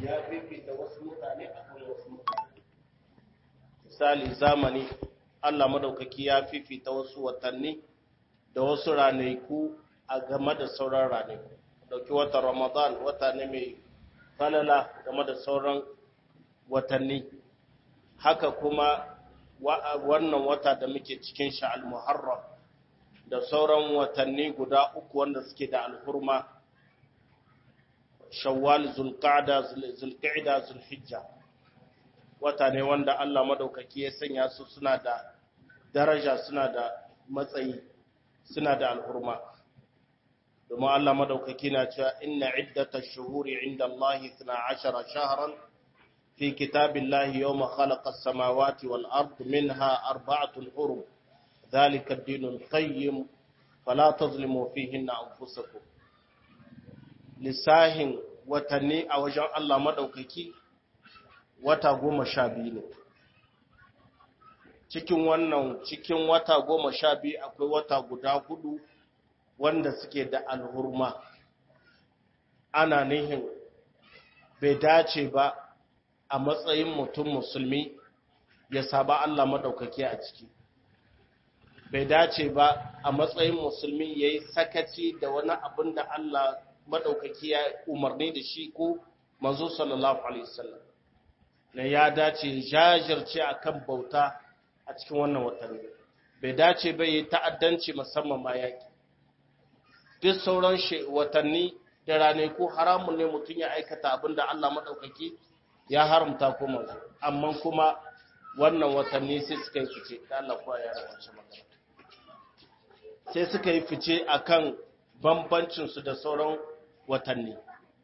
ya fifita wasu mutane akan wasu mutane misali zamani Allah madaukaki ya fifita wasu watanni da wasu ranaku a game da sauran ranaku dauki watan Ramadan wata ne mai falala game da sauran watanni haka kuma wannan wata da muke cikin shi al-Muharram da sauran watanni guda uku wanda suke da alhurma Shawwal Zulqa'da Zulqa'da Zulhijja wata ne wanda Allah madaukaki ya sanya su suna da daraja suna da matsayi suna da alhurma domin Allah madaukaki na cewa inna iddatash shuhuri inda Allah 12 shahran في كتاب الله يوم خلق السماوات والأرض منها أربعة حرم ذلك الدين القيم فلا تظلموا فيهن أنفسكم lissahin watanni a wajen Allah maɗaukaki wata goma sha biyu ne cikin wannan cikin wata goma sha biyu akwai wata guda hudu wanda suke da alhurma ana nihin bai dace ba a matsayin mutum musulmi ya saba Allah maɗaukaki a ciki bai dace ba a matsayin musulmi ya yi sakaci da wani abin da Allah maɗaukaki ya umarni da shi ko manzo sallallahu alaihi wasallam na ya dace jajirce akan bauta a cikin wannan watanni bai dace ba yi ta'addanci musamman ma yaƙi duk sauran watanni da ranaku haramun ne mutum ya aikata abin da Allah maɗaukaki ya haramta ko manzo amma kuma wannan watanni sai suka yi fice da Allah kuwa ya rawace magana sai suka yi fice akan bambancin su da sauran watanni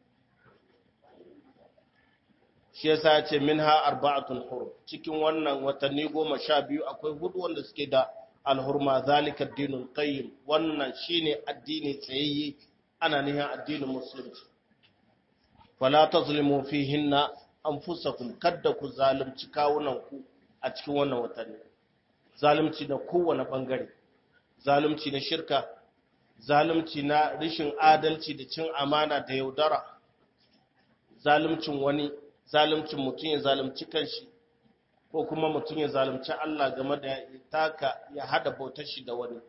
shi yasa ya ce minha arba'atun hurum cikin wannan watanni goma sha biyu akwai hudu wanda suke da alhurma zalika dinul qayyim wannan shine addini tsayayye ana nihin addinin musulunci fala tazlimu fihinna anfusakum kadda ku zalunci kawunanku a cikin wannan watanni zalunci na kowane bangare zalunci na shirka zalunci na rishin adalci da cin amana da yaudara zaluncin wani zaluncin mutum ya zalunci kanshi ko kuma mutum ya zalunci Allah game da taka ya hada bautar shi da wani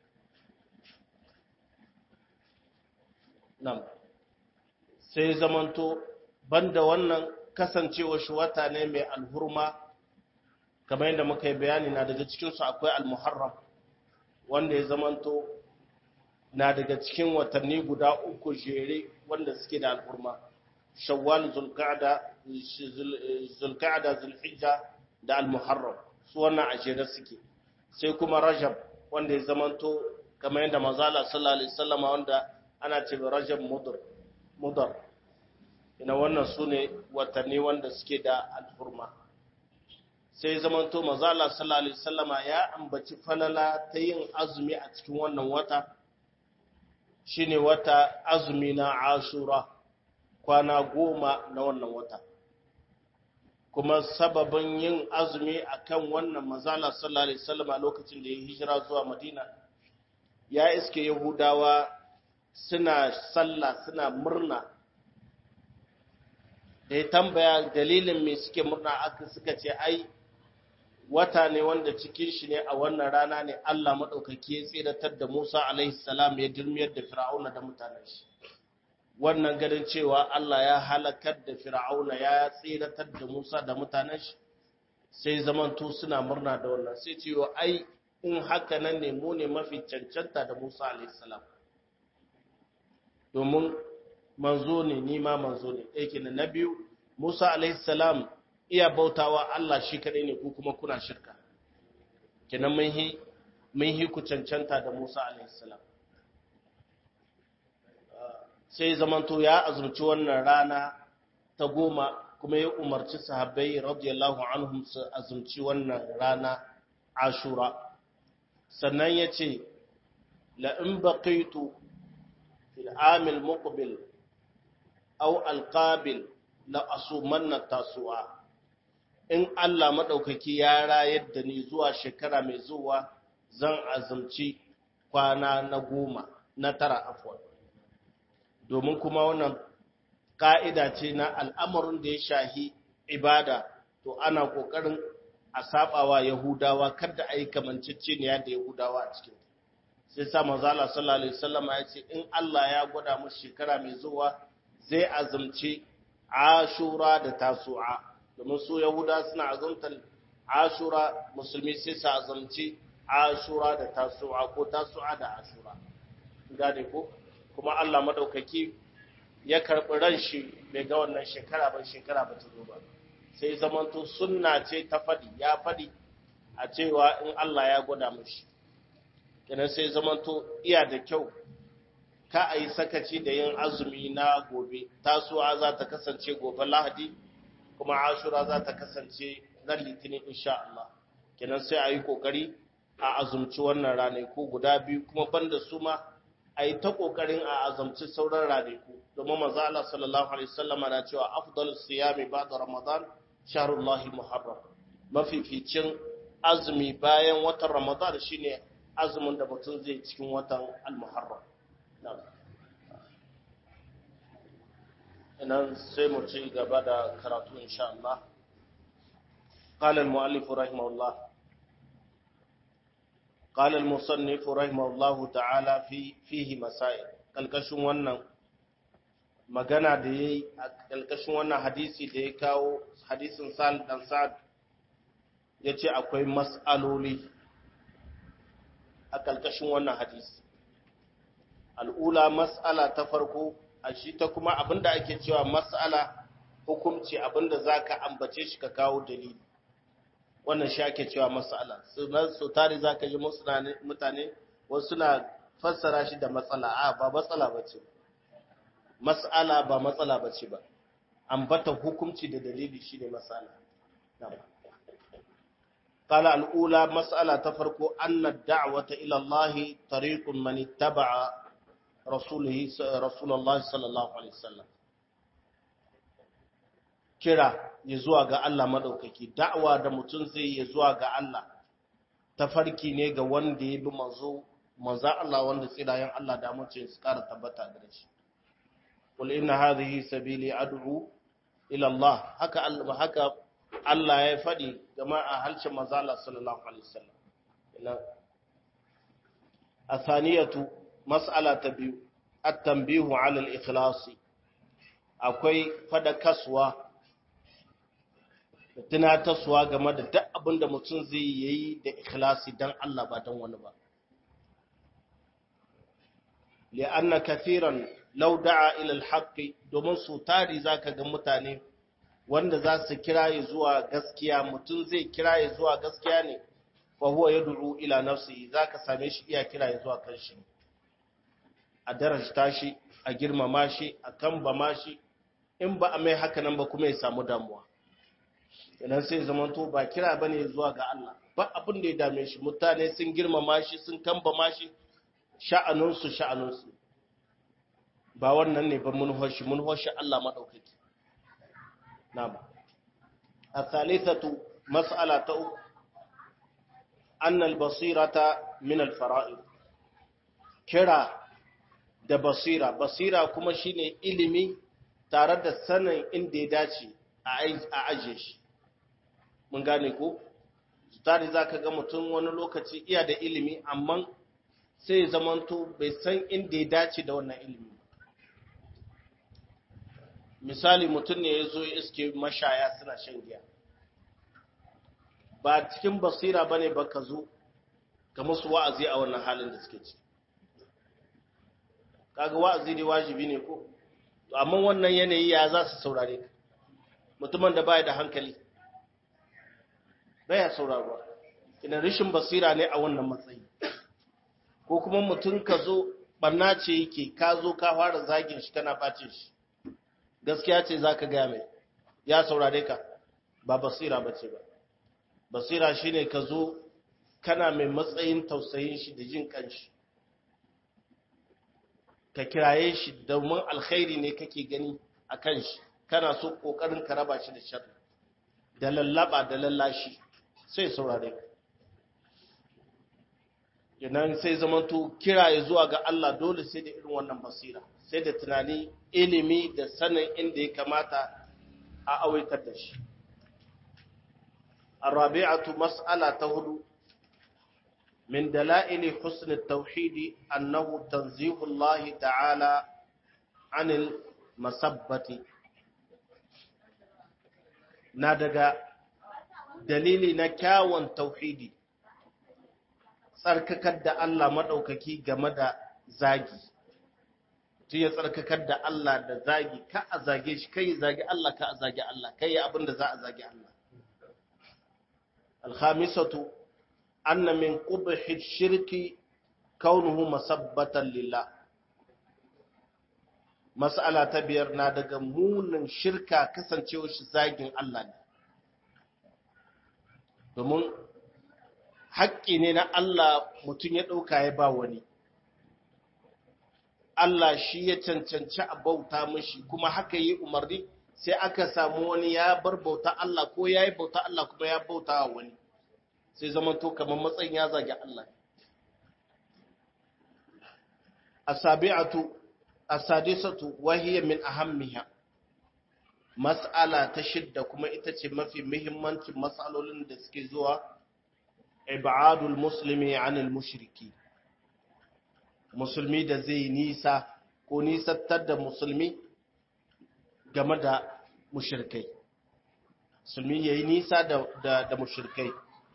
nan sai zamanto banda wannan kasancewa shi wata ne mai alhurma kamar yadda muka yi bayani na daga cikinsu akwai almuharram wanda ya zamanto na daga cikin watanni guda uku jere wanda suke da alhurma shawwal zulqa'da zulqa'da zulhijja da almuharram su wannan a jere suke sai kuma rajab wanda ya zamanto kamar yadda manzala sallallahu alaihi wasallam wanda ana ce rajab mudar mudar ina wannan su ne watanni wanda suke da alfurma sai zamanto mazala sallallahu alaihi wasallama ya ambaci falala ta yin azumi a cikin wannan wata shine wata azumi na ashura kwana goma na wannan wata kuma sababin yin azumi akan wannan mazala sallallahu alaihi wasallama lokacin da ya hijira zuwa madina ya iske yahudawa suna sallah suna murna da ya tambaya dalilin me suke murna aka suka ce ai wata ne wanda cikin shi ne a wannan rana ne Allah maɗaukaki ya tsiratar da Musa alaihi salam ya dirmiyar da Fir'auna da mutanen shi wannan ganin cewa Allah ya halakar da Fir'auna ya tsiratar da Musa da mutanen shi sai zamanto suna murna da wannan sai cewa ai in haka nan ne mu ne mafi cancanta da Musa alaihi salam domin manzo ne ni ma manzo ne ɗaya kenan na biyu Musa alaihi salam iya bautawa Allah shi kaɗai ne ku kuma kuna shirka kenan mun hi mun hi ku cancanta da Musa alaihi salam sai zamanto ya azumci wannan rana ta goma kuma ya umarci sahabbai radiyallahu anhum su azumci wannan rana Ashura sannan ya ce la in baqitu fil amil muqbil aw alqabil la asumanna tasu'a in Allah madaukaki ya rayar da ni zuwa shekara mai zuwa zan azumci kwana na goma na tara afwan domin kuma wannan ka'ida ce na al'amarin da ya shahi ibada to ana kokarin a sabawa yahudawa kada a yi kamanceceniya da yahudawa a cikin sai sa manzo Allah sallallahu alaihi wasallam ya ce in Allah ya gwada mu shekara mai zuwa zai azumci ashura da tasu'a domin su yahuda suna azumtar ashura musulmi sai su azumci ashura da tasu'a ko tasu'a da ashura gane ko kuma Allah madaukaki ya karbi ran shi bai ga wannan shekara ba shekara ba ta zo ba sai zamanto sunna ce ta fadi ya fadi a cewa in Allah ya gwada mishi kenan sai zamanto iya da kyau ka a yi sakaci da yin azumi na gobe tasuwa za ta kasance gobe lahadi kuma ashura za ta kasance ran litinin insha Allah kenan sai a yi kokari a azumci wannan ranaku guda biyu kuma banda su ma a yi ta kokarin a azumci sauran ranaku domin manzo Allah sallallahu alaihi wasallam na cewa afdalus siyami ba'da ramadan shahrullahi muharram mafificin azumi bayan watan ramadan shine azumin da mutum zai cikin watan al-muharram inan sai mu ci gaba da karatu insha Allah قال المؤلف رحمه الله قال المصنف رحمه الله تعالى في فيه مسائل kalkashin wannan magana da yayi a kalkashin wannan hadisi da ya kawo hadisin Sal dan Sa'ad yace akwai mas'aloli a kalkashin wannan hadisi al'ula mas'ala ta farko a shi ta kuma abinda ake cewa mas'ala hukumci abinda zaka ambace shi ka kawo dalili wannan shi ake cewa mas'ala sunan su tare zaka ji mutane wasu na fassara shi da matsala a ba matsala bace mas'ala ba matsala bace ba ambata hukumci da dalili shine mas'ala قال الأولى مسألة تفرق أن الدعوة إلى الله طريق من اتبع رسوله رسول الله صلى الله عليه وسلم kira ya zuwa ga Allah madaukaki da'awa da mutum zai ya zuwa ga Allah tafarki ne ga wanda ya bi manzo manzo Allah wanda tsirayen Allah da mutum su kara tabbata da shi qul inna hadhihi sabili ad'u ila Allah haka Allah haka Allah ya faɗi game a halshen mazala sallallahu Alaihi wasallam. A saniyatu, mas'ala ta biyu, at-tambihu alal ikhlasi akwai fada kaswa da tunatarsuwa game da duk abin da mutum zai yi da ikhlasi don Allah ba don wani ba. li'anna kathiran law da'a ila al-haqqi domin su tari zaka ga mutane wanda za su kiraye zuwa gaskiya mutum zai kiraye zuwa gaskiya ne fa huwa yad'u ila nafsihi zaka same shi iya kiraye zuwa kanshi a darajta shi a girmama shi a kambama shi in ba a mai haka nan ba kuma ya samu damuwa idan sai zamanto ba kira bane zuwa ga Allah ba abin da ya dame shi mutane sun girmama shi sun kambama shi sha'anunsu sha'anunsu ba wannan ne ba mun hoshi mun hoshi Allah madaukaki na'am الثالثة مسألة أن البصيرة من الفرائض كرا da basira basira kuma shine ilimi tare da sanin inda ya dace a ajiye shi mun gane ko tare za ka ga mutum wani lokaci iya da ilimi amma sai ya zamanto bai san inda ya dace da wannan ilimi misali mutum ne ya zo iske mashaya suna shan giya ba cikin basira bane ba ka zo ka musu wa'azi a wannan halin da suke ci kaga wa'azi ne wajibi ne ko to amma wannan yanayi ya za su saurare ka mutumin da baya da hankali baya saurarwa ina rishin basira ne a wannan matsayi ko kuma mutum ka zo barna ce yake ka zo ka fara zagin shi kana bacin shi gaskiya ce za ka gaya mai ya saurare ka ba basira ba ce ba basira shine ka zo kana mai matsayin tausayin shi da jin kanshi ka kiraye shi domin alkhairi ne kake gani a kan shi kana so kokarin ka raba shi da sharri da lallaba da lallashi sai saurare ka idan sai zamanto kiraye zuwa ga Allah dole sai da irin wannan basira sai da tunani ilimi da sanin inda ya kamata a awaitar da shi الرابعة مسألة تهدو من دلائل حسن التوحيد أنه تنزيه الله تعالى عن المسبة نادق دليل نكاوان توحيدي tsarkakar da Allah maɗaukaki game da zagi tun ya tsarkakar da Allah da zagi ka a zage shi kai zagi Allah ka a zagi Allah kai abin da za a zagi Allah الخامسة أن من قبح الشرك كونه مسبة لله مسألة تبير نادق مون شركة كسن تيوش زاگin Allah ne domin haƙƙi ne na Allah mutum ya ɗauka ya ba wani Allah shi ya cancanci a bauta mashi kuma haka yi umarni sai aka samu wani ya bar bauta Allah ko ya yi bauta Allah kuma ya bauta wa wani sai zama to kamar matsayin ya zagi Allah asabi'atu asadisatu wahiya min ahammiha mas'ala ta shidda kuma ita ce mafi muhimmancin mas'alolin da suke zuwa ibadul muslimi anil mushriki musulmi da zai nisa ko nisantar da musulmi game da mushirkai musulmi ya yi nisa da, da, da mushirkai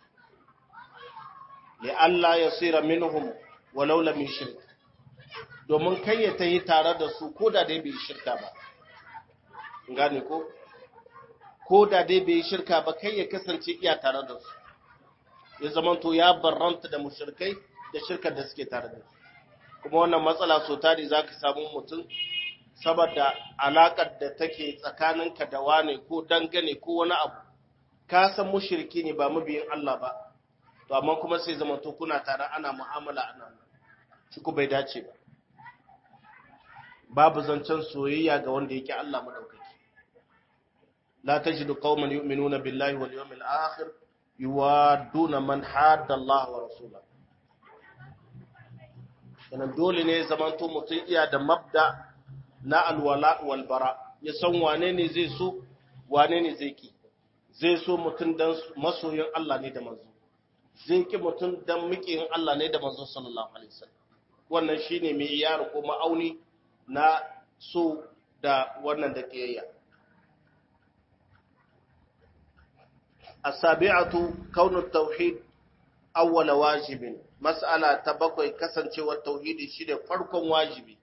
da Allah ya tsira minhum walau lam shirk domin kai ya tayi tare da su ko da dai bai shirka ba gane ko ko da dai bai shirka ba kai ya kasance iya tare da su ya zamanto ya barranta da mushirkai da shirkar da suke tare da su kuma wannan matsala so tari zaka samu mutum saboda alakar da take tsakaninka da wane ko dangane ko wani abu ka san mushriki ne ba mabiyin Allah ba to amma kuma sai zama to kuna tare ana mu'amala ana shi ku bai dace ba babu zancen soyayya ga wanda yake Allah madaukaki la tajidu qauman yu'minuna billahi wal yawmil akhir yuwaduna man hadda Allah wa rasulahu Yanan dole ne zamanto mutum iya da mabda na alwala walbara ya san wane ne zai so wane ne zai ki zai so mutum dan masoyin Allah ne da manzo zai ki mutum dan miƙin Allah ne da manzo sallallahu alaihi wasallam wannan shine mai yaro ko ma'auni na so da wannan da kiyayya asabi'atu kaunu tauhid awwala wajibin mas'ala ta bakwai kasancewar tauhidi shine farkon wajibi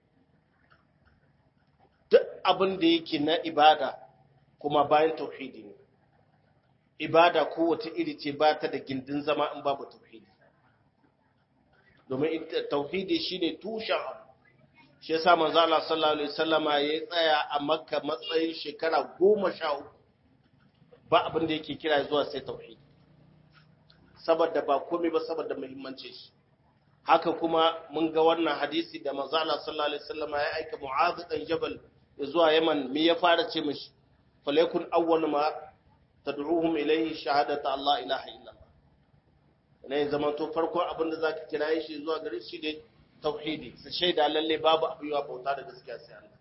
duk abin da yake na ibada kuma bayan tauhidi ne ibada kowace iri ce ba ta da gindin zama in babu tauhidi domin tauhidi shine tushen abu shi yasa manzo Allah sallallahu alaihi wasallama ya tsaya a Makka matsayin shekara goma sha uku ba abin da yake kira zuwa sai tauhidi saboda ba komai ba saboda muhimmancin shi haka kuma mun ga wannan hadisi da manzo Allah sallallahu alaihi wasallam ya aika Mu'adh dan Jabal zuwa Yaman me ya fara ce mishi falyakun awwal ma tad'uhum ilayhi shahadatu Allah ilaha illallah ne zaman to farko abin da zaka kira shi zuwa gare shi ne tauhidi su shaida lalle babu abu yawa bauta da gaskiya sai Allah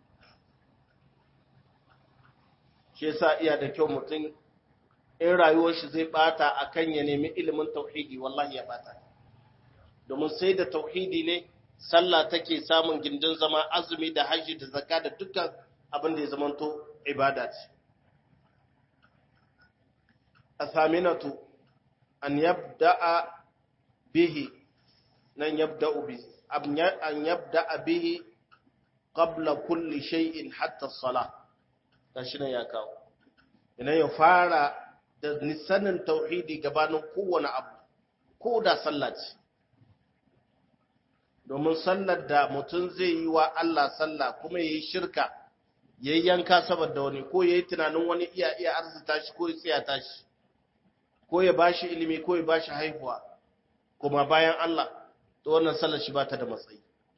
shi yasa iya da kyau mutum in rayuwar shi zai bata akan ya nemi ilimin tauhidi wallahi ya bata domin sai da tauhidi ne sallah take samun gindin zama azumi da haji da zakka da dukkan abin da ya zamanto ibada ce athaminatu an yabda'a bihi nan yabda'u bihi an yabda'a bihi qabla kulli shay'in hatta as-salah gashi nan ya kawo ina ya fara da nisanin tauhidi gabanin kowane abu ko da sallah ce domin sallar da mutum zai yi wa Allah sallah kuma ya yi shirka ya yi yanka saboda wani ko ya yi tunanin wani iya iya arzita shi ko ya tsiyata shi ko ya ba shi ilimi ko ya ba shi haihuwa kuma bayan Allah to wannan sallar shi ba ta da matsayi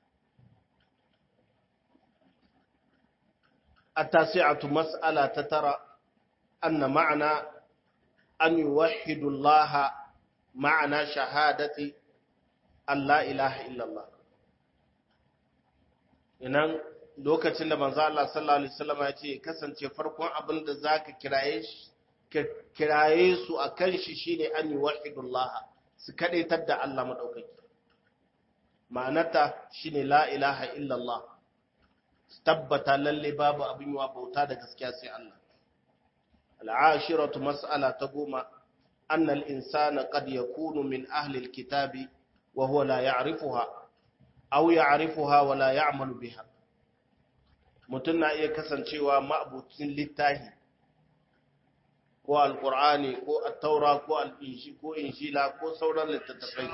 التاسعة مسألة تترى أن معنى أن يوحد الله معنى شهادة أن لا إله إلا الله inan lokacin da manzo Allah sallallahu alaihi wasallam ya ce kasance farkon abin da zaka kiraye shi kiraye su akan shi shine an yuwahidullah su kadaitar da Allah madaukaki ma'anarta shine la ilaha illallah tabbata lalle babu abin yawa bauta da gaskiya sai Allah al'ashiratu mas'ala ta goma anna al-insana qad yakunu min ahli al-kitabi wa huwa la ya'rifuha aw ya'rifuha wa la ya'malu biha mutun na iya kasancewa ma'abucin littahi ko alqur'ani ko at-taura ko al-inji ko injila ko sauran littattafai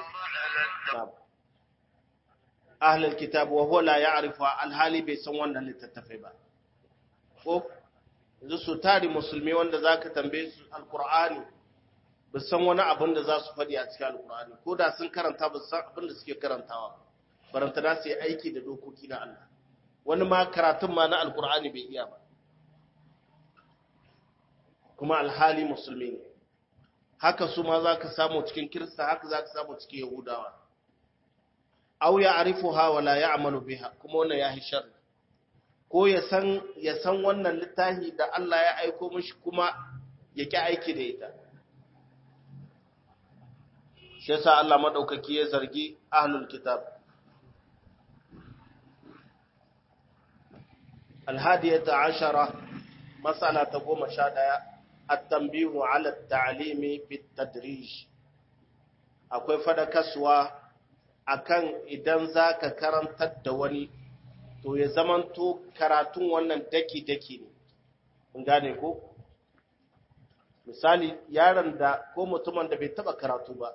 ahlul kitab wa huwa la ya'rifu alhali bai san wannan littattafai ba ko yanzu su tari musulmi wanda zaka tambaye su alqur'ani ba san wani abin da za su faɗi a cikin alqur'ani ko da sun karanta ba san abin da suke karantawa baranta da su yi aiki da dokoki na Allah wani ma karatun ma na alqur'ani bai iya ba kuma alhali musulmi ne haka su ma za ka samu cikin kirista haka za ka samu cikin yahudawa aw ya arifuha wa la ya'malu biha kuma wannan ya hi sharri ko ya san ya san wannan littafi da Allah ya aiko mishi kuma ya ki aiki da ita shi yasa Allah madaukaki ya zargi ahlul kitab الهادية عشرة مسألة قوم شادية التنبيه على التعليم بالتدريج akwai fadakaswa akan idan za ka karantar da wani to ya zamanto karatun wannan daki-daki ne gane ko misali yaron da ko mutumin da bai taba karatu ba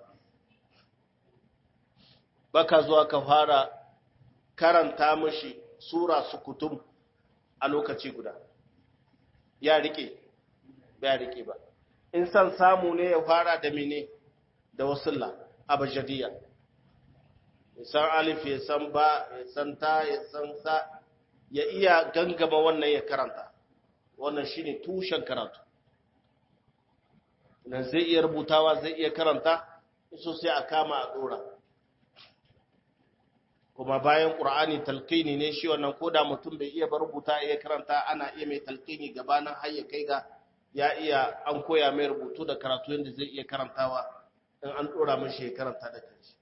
baka zuwa ka fara karanta mashi sura su kutum a lokaci guda ya rike ya rike ba in san samu ne ya fara da mene da wasulla abajadiya ya san alif ya san ba ya san ta ya san sa ya iya gangama wannan ya karanta wannan shine tushen karatu nan zai iya rubutawa zai iya karanta so sai a kama a dora kuma bayan qur'ani talqini ne shi wannan koda mutum bai iya ba rubuta iya karanta ana iya mai talqini gabanin har ya kai ga ya iya an koya mai rubutu da karatu yadda zai iya karantawa in an dora mashi ya karanta da kanshi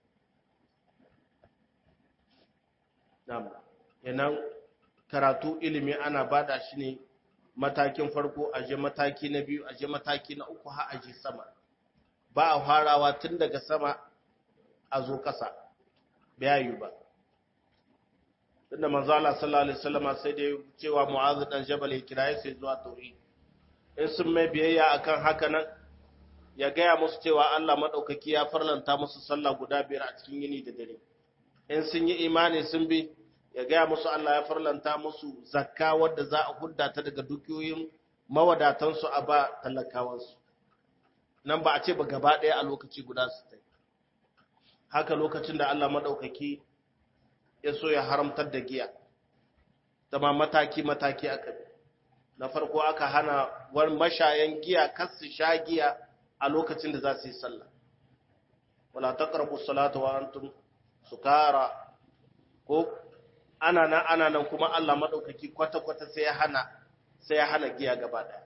Na'am. Yanan karatu ilimi ana bada shi ne matakin farko aje mataki na biyu aje mataki na uku har aje sama. Ba a farawa tun daga sama a zo ƙasa. Bayayu ba. Tunda manzo Allah sallallahu alaihi wasallam sai dai cewa Mu'adh dan Jabal ya kiraye sai zuwa tauhid. In sun mai biyayya akan haka nan ya gaya musu cewa Allah madaukaki ya farlanta musu sallah guda biyar a cikin yini da dare. in sun yi imani sun bi ya gaya musu Allah ya farlanta musu zakka wadda za a hudda ta daga dukiyoyin mawadatansu a ba talakawansu nan ba a ce ba gaba ɗaya a lokaci guda su ta haka lokacin da Allah maɗaukaki ya so ya haramtar da giya zama mataki-mataki aka bi na farko aka hana wani mashayan giya kas su sha giya a lokacin da za su yi sallah wala taqrabu salata wa antum sukara ko ana nan ana nan kuma Allah madaukaki kwata-kwata sai ya hana sai ya hana giya gaba daya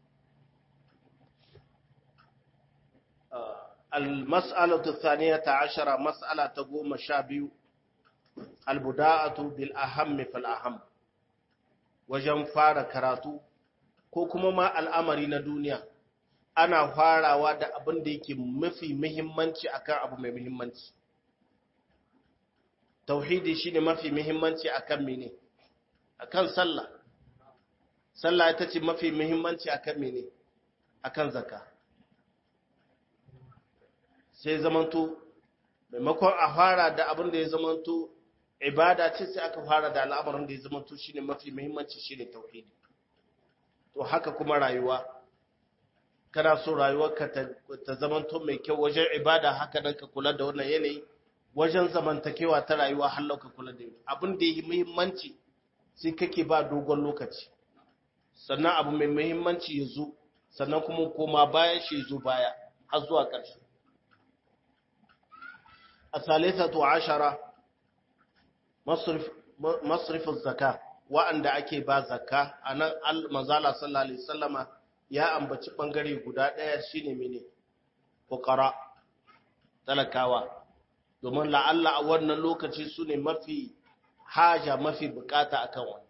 المسألة الثانية عشرة مسألة تقوم شابيو البداءة بالأهم فالأهم wajen fara karatu ko kuma ma al'amari na duniya ana farawa da abin da yake mafi muhimmanci akan abu mai muhimmanci tauhidi shine mafi muhimmanci akan mene akan sallah sallah ita ce mafi muhimmanci akan mene akan zakka sai zamanto maimakon a fara da abin da ya zamanto ibada ce sai aka fara da al'amarin da ya zamanto shine mafi muhimmanci shine tauhidi to haka kuma rayuwa kana so rayuwarka ta zamanto mai kyau wajen ibada haka nan ka kula da wannan yanayi wajen zamantakewa ta rayuwa har lauka kula da yi abin da yi muhimmanci sai kake ba dogon lokaci sannan abu mai muhimmanci ya zo sannan kuma koma bayan shi zo baya har zuwa ƙarshe a salisatu ashara masrifin zaka wa'anda ake ba zakka anan al-manzala sallallahu alaihi wasallama ya ambaci bangare guda daya shine mene fuqara talakawa domin la'alla a wannan lokaci su ne mafi haja mafi bukata akan wani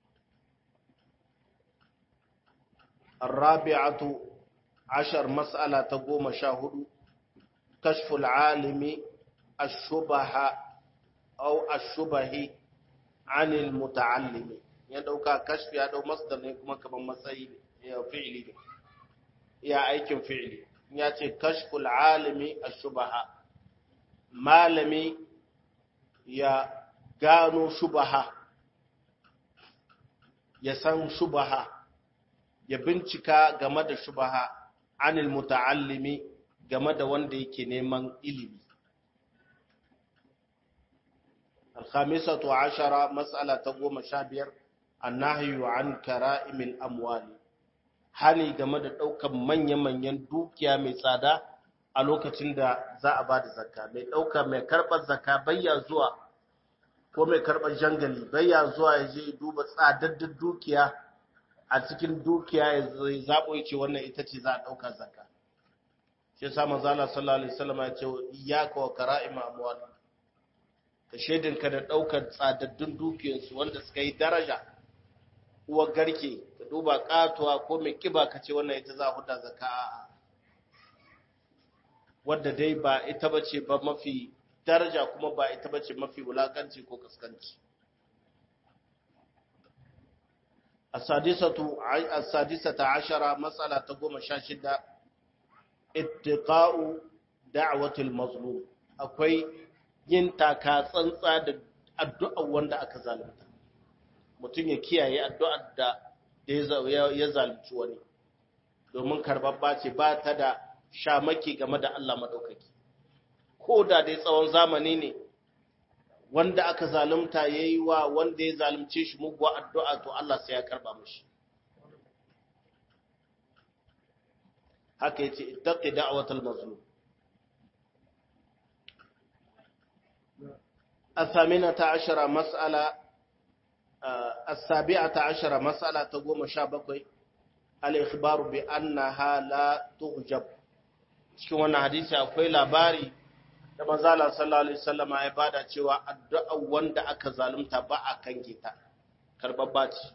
الرابعة عشر مسألة تقوم شاهد كشف العالم الشبه أو الشبه عن المتعلم يدوكا كشف يدو مصدر نكما كما مسائل فعلي يا أيكم فعلي يأتي كشف العالم الشبه malami ya gano shubaha ya san shubaha ya bincika game da shubaha anil muta'allimi game da wanda yake neman ilimi الخامسة عشرة مسألة تقوم شابير النهي عن كرائم الأموال hani game da ɗaukar manya-manyan dukiya mai tsada a lokacin da za a ba da zakka mai ɗauka mai karɓar zakka bayya zuwa ko mai karɓar jangali bayya zuwa ya je duba tsadaddin dukiya a cikin dukiya ya zaɓo ya ce wannan ita ce za a ɗauka zakka shi sa manzo Allah sallallahu alaihi wasallam ya ce iyyaka wa kara'ima amwal ka shedinka da ɗaukar tsadaddun dukiyarsu wanda suka yi daraja uwar garke ka duba katuwa ko mai kiba ka ce wannan ita za a huda zakka a'a wadda dai ba ita bace ba mafi daraja kuma ba ita bace mafi wulakanci ko kaskanci السادسة السادسة عشرة مسألة تقوم شاشدة اتقاء دعوة المظلوم akwai yin taka tsantsa da addu'ar wanda aka zalunta mutum ya kiyaye addu'ar da ya zalunci wani domin karbabba ce ba ta da shamaki game da Allah maɗaukaki. Ko da dai tsawon zamani ne, wanda aka zalunta ya yi wa wanda ya zalunce shi muguwa addu'a to Allah sai ya karɓa mashi. Haka yace ittaqi da'watal mazlum. الثامنة عشرة مسألة السابعة عشرة مسألة تقوم شابكوي الإخبار بأنها لا تغجب cikin wannan hadisi akwai labari da manzala sallallahu alaihi wasallam ya bada cewa addu'a wanda aka zalunta ba a kange ta karbabba ce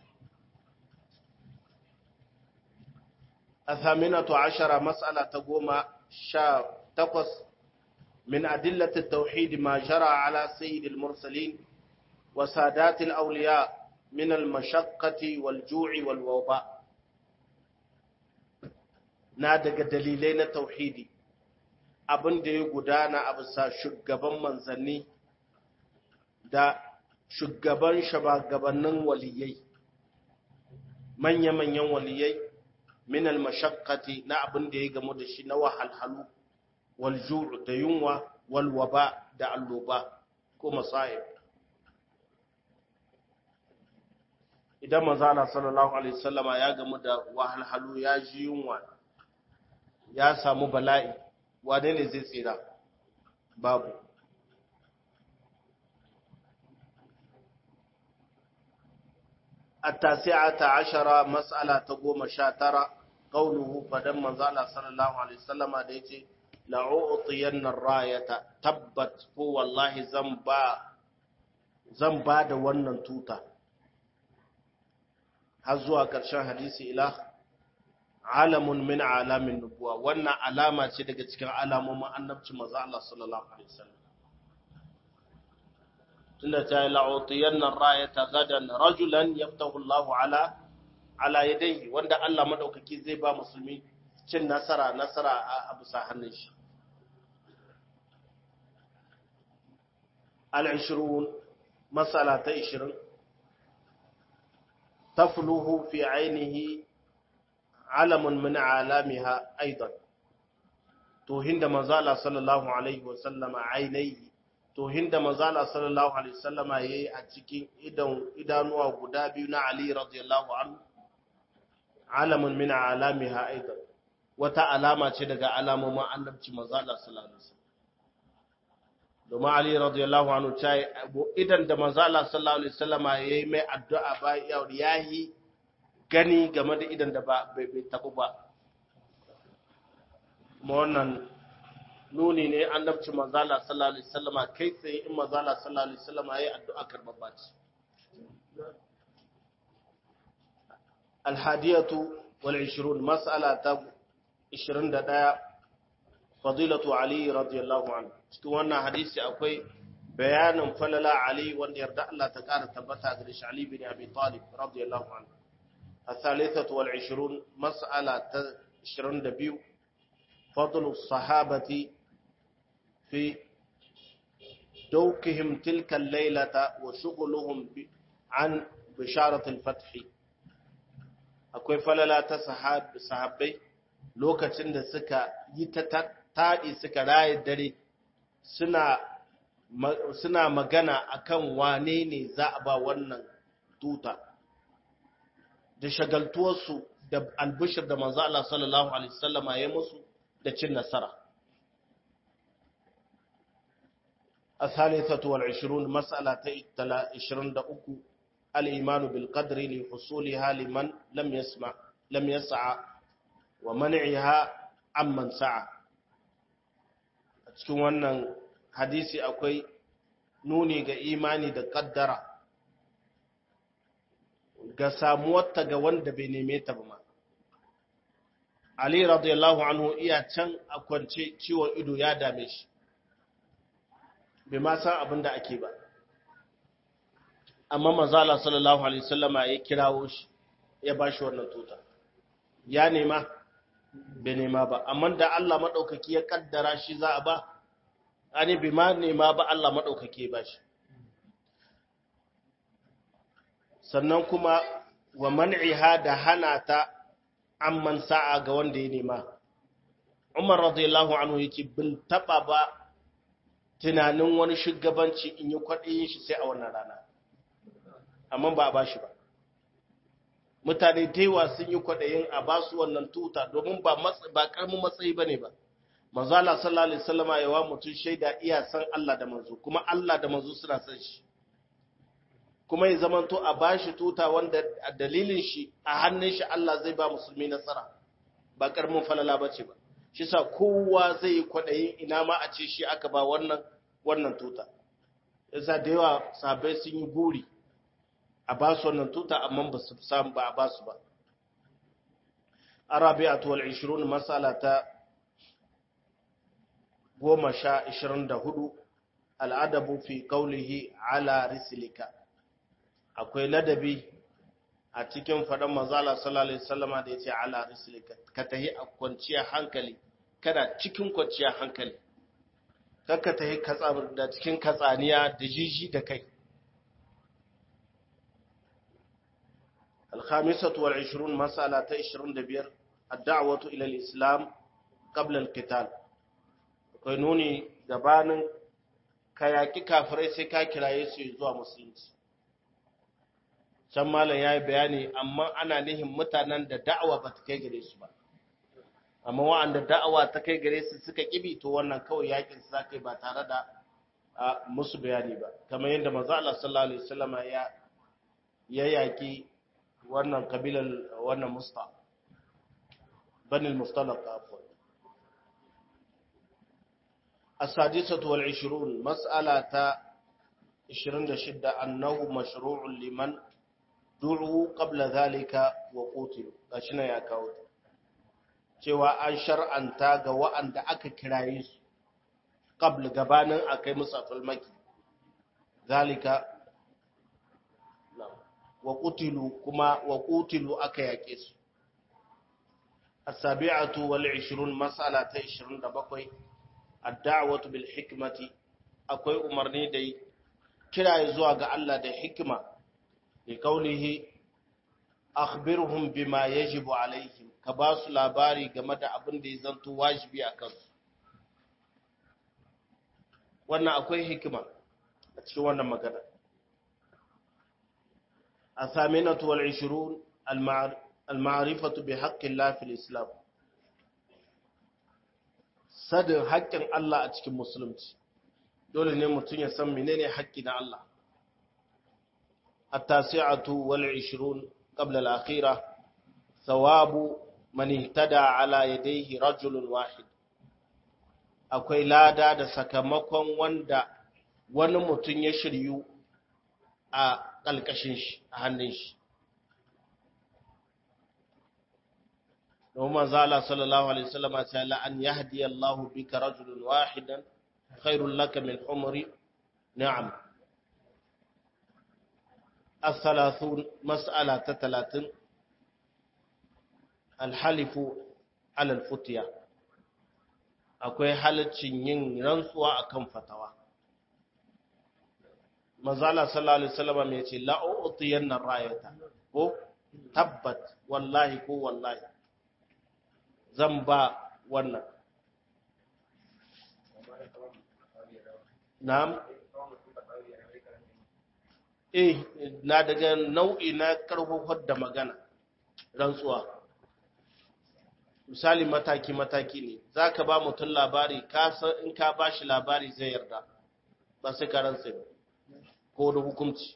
athaminatu ashara mas'ala ta goma sha takwas min adillati tauhid ma jara ala sayyidil mursalin wa sadatil awliya min al mashaqqati wal ju'i wal waba na daga dalilai na tauhidi abin da ya gudana a bisa shugaban manzanni da shugaban shabagabannin waliyai manya-manyan waliyai minal mashakkati na abin da ya gamu da shi na wahalhalu waljuru da yunwa walwaba da alloba ko masa'ib idan mazala sallallahu alaihi wasallama ya gamu da wahalhalu ya ji yunwa ya samu bala'i wane ne zai tsira babu التاسعة عشرة مسألة تقوم شاترة قوله فدم منزال صلى الله عليه وسلم ديتي لأعطين الراية تبت هو والله زنبا زنبا da wannan tuta har zuwa ƙarshen hadisi ila alamun min alamin nubuwa wannan alama ce daga cikin alamomin annabci manzo Allah sallallahu alaihi wasallam tunda ta la'utiyanna rayata gadan rajulan yaftahu Allah ala ala yadayhi wanda Allah madaukaki zai ba musulmi cin nasara nasara a bisa hannun shi al-20 masala ta 20 tafluhu fi ainihi alamun min alamiha aidan to hinda manzala sallallahu alaihi wa sallama ainihi to hinda manzala sallallahu alaihi wa sallama yayi a cikin idan idanuwa guda biyu na Ali radiyallahu anhu alamun min alamiha aidan wata alama ce daga alamomin annabci manzala sallallahu alaihi wa domin Ali radiyallahu anhu ta yi idan da manzo Allah sallallahu alaihi wasallama yayi mai addu'a ba yayi gani game da idan da ba bai tabu ba kuma wannan nuni ne annabci manzo Allah sallallahu alaihi wasallama kai tsaye in manzo Allah sallallahu alaihi wasallama yayi addu'a karbabba ce الحادية والعشرون مسألة 21 فضيلة علي رضي الله عنه cikin wannan hadisi akwai bayanin falala Ali wanda yarda Allah ta kara tabbata gare shi Ali bin Abi Talib radiyallahu anhu الثالثة والعشرون مسألة 22 فضل الصحابة في دوكهم تلك الليلة وشغلهم عن بشارة الفتح akwai falala ta sahabbai lokacin da suka yi ta taɗi suka raye dare suna magana akan wane ne za a ba wannan tuta da shagaltuwarsu da albishir da manzo Allah sallallahu alaihi wasallama ya musu da cin nasara الثالثة والعشرون مسألة عشرين دقوق الإيمان بالقدر لحصولها لمن لم يسمع لم يسعى ومنعها عمن سعى cikin wannan hadisi akwai nuni ga imani da kaddara ga samuwarta ga wanda bai neme ta ba ma Ali radiyallahu anhu iya can a kwance ciwon ido ya dame shi bai ma san abin da ake ba amma manzala sallallahu alaihi wasallama ya kirawo shi ya bashi wannan tuta ya nema bai nema ba amma da Allah madaukaki ya kaddara shi za a ba ani bai ma nema ba Allah madaukaki ya bashi sannan kuma wa man'iha da hana ta amman sa'a ga wanda ya nema Umar radiyallahu anhu yake bin taba ba tunanin wani shugabanci in yi kwaɗayin shi sai a wannan rana amma ba a ba shi ba mutane daiwa sun yi kwaɗayin a ba su wannan tuta domin ba ƙarmin matsayi ba ne ba manzo Allah sallallahu alaihi wasallama yawa mutum shaida iya san Allah da manzo kuma Allah da manzo suna san shi kuma ya zamanto a ba shi tuta wanda a dalilin shi a hannun shi Allah zai ba musulmi nasara ba ƙarmin falala ba ce ba shi sa kowa zai yi kwaɗayin ina ma a ce shi aka ba wannan wannan tuta yasa da yawa sahabbai sun yi buri a ba su wannan tuta amma ba su samu ba a ba su ba arabi'atu wal 20 mas'ala ta goma sha ishirin da hudu al'adabu fi qawlihi ala rislika akwai ladabi a cikin faɗan mazala sallallahu alaihi wasallama da yace ala rislika ka tahi a kwanciyar hankali kada cikin kwanciyar hankali kakka tahi katsa da cikin katsaniya da jiji da kai الخامسة والعشرون مسألة عشرون دبير الدعوة إلى الإسلام قبل القتال قانوني gabanin ka yaƙi kafirai sai ka kiraye su zuwa musulunci can malam ya yi bayani amma ana nihin mutanen da da'awa ba ta kai gare su ba amma wa'anda da'awa ta kai gare su suka kibi to wannan kawai yakin su zaka yi ba tare da musu bayani ba kamar yadda manzo Allah sallallahu alaihi wasallama ya ya yaki wannan kabilar wannan musta banil mustalaq afwan السادسة والعشرون مسألة عشرين شدة أنه مشروع لمن دعوا قبل ذلك وقتلوا أشنا يا كاوت cewa an shar'anta ga wa'anda aka kiraye su qabl gabanin akai musu falmaki zalika wa qutilu kuma wa qutilu aka yake su as-sabi'atu wal 20 mas'ala ta 27 ad-da'watu bil hikmati akwai umarni da kiraye zuwa ga Allah da hikima li qawlihi akhbirhum bima yajibu alaihim ka ba su labari game da abin da ya zanto wajibi a kansu wannan akwai hikima a cikin wannan magana a saminatu wal 20 al-ma'rifatu bi haqqin la fil islam sadin haƙƙin Allah a cikin musulunci dole ne mutum ya san menene haƙƙi na Allah التاسعة والعشرون قبل الأخيرة ثواب من اهتدى على يديه رجل واحد akwai lada da sakamakon wanda wani mutum ya shiryu a ƙalƙashin shi a hannun shi domin zala sallallahu alaihi wasallam a ce la'an ya hadiya Allah bika rajulun wahidan khairun laka min umri na'am الثلاثون مسألة تتلاتين الحلف على الفتية akwai halaccin yin rantsuwa akan fatawa mazala sallallahu alaihi wasallam mai ce la u'tiyanna rayata ko tabbat wallahi ko wallahi zan ba wannan na'am eh na daga nau'i na karfafar da magana rantsuwa misali mataki-mataki ne za ka ba mutum labari in ka ba shi labari zai yarda ba sai ka rantsa ba ko da hukunci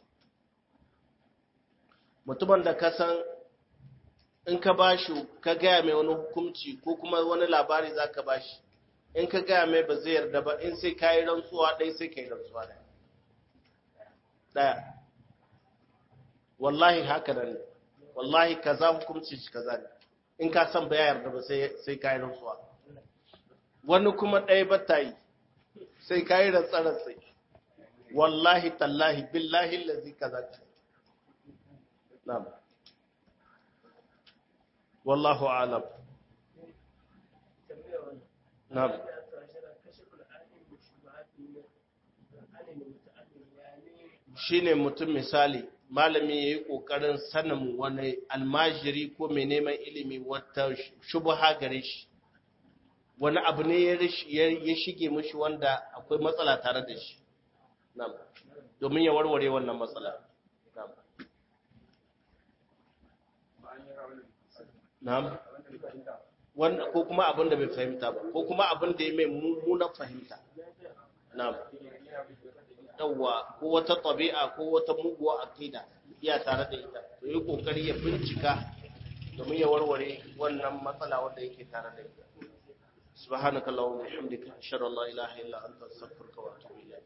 mutumin da ka san in ka ba shi ka gaya mai wani hukunci ko kuma wani labari za ka ba shi in ka gaya mai ba zai yarda ba in sai ka yi rantsuwa ɗai sai ka yi rantsuwa ɗaya ɗaya wallahi haka nan wallahi kaza hukunci shi kaza ne in ka san ba ya yarda ba sai sai kai rantsuwa wani kuma ɗaya ba ta yi sai kai rantsa rantsa wallahi tallahi billahi allazi kaza na'am wallahu a'lam na'am shine mutum misali malami ya yi ƙoƙarin sanin wani almajiri ko mai neman ilimi wata shubuha gare shi wani abu ne ya shige mashi wanda akwai matsala tare da shi domin ya warware wannan matsala wanda ko kuma abin da bai fahimta ba ko kuma abin da ya mai mummunan fahimta na'am yawwa ko wata tabi'a ko wata muguwa aqida iya tare da ita to yi kokari ya bincika domin ya warware wannan matsala wanda yake tare da ita subhanaka allahumma wa bihamdika ashhadu an la ilaha illa anta astaghfiruka wa atubu ilayk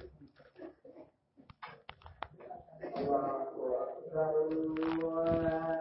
الله أكبر الله